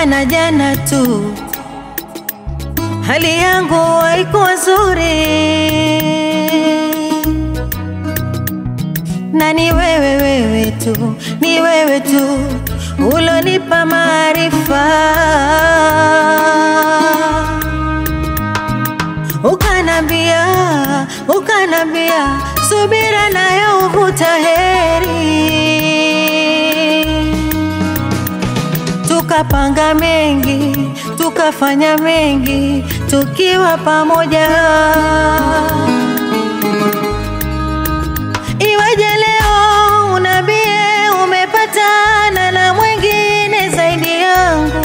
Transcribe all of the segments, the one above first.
jana jana tu, hali yangu haikuwa nzuri, na ni wewe wewe tu, ni wewe tu ulonipa maarifa, ukanambia ukanambia subira nayo huvuta heri tukapanga mengi, tukafanya mengi tukiwa pamoja. Iweje leo unambie umepatana na mwingine zaidi yangu?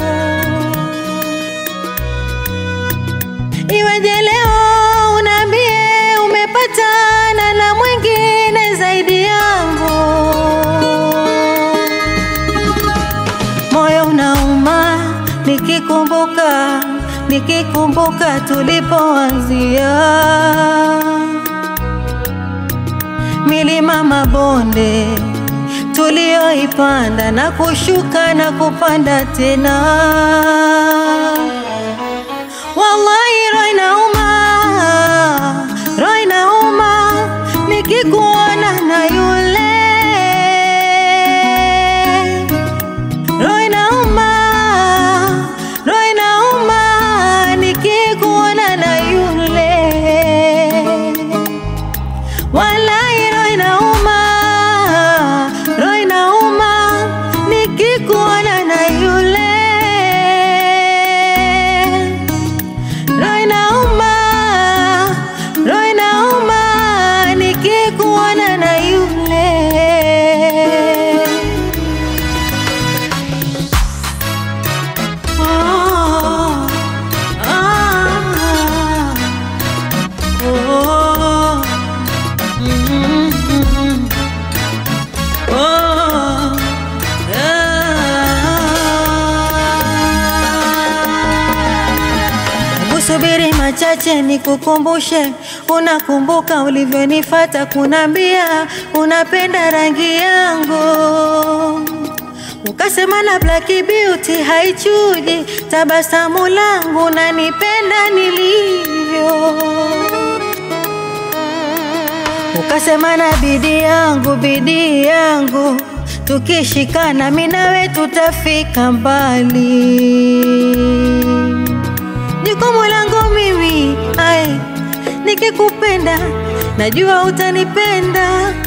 Iweje leo unambie umepatana na mwingine zaidi yangu? moyo unauma nikikumbuka, nikikumbuka tulipoanzia, milima mabonde tulioipanda na kushuka na kupanda tena. Wallahi roho inauma, roho inauma nikikuona na yule Roho inauma, roho inauma nikikuona na yule. Wallahi roho inauma, roho inauma nikikuona na yule. Roho inauma, roho inauma nikikuona na yule. Oh, ah, oh, mm, oh, ah. Hebu subiri machache nikukumbushe, unakumbuka ulivyonifata kunambia unapenda rangi yangu Ukasema na Black Beauty haichuji tabasamu langu, nanipenda nilivyo. Ukasema na bidii yangu, bidii yangu, tukishikana mimi nawe tutafika mbali. Jukumu langu mimi ai, nikikupenda najua utanipenda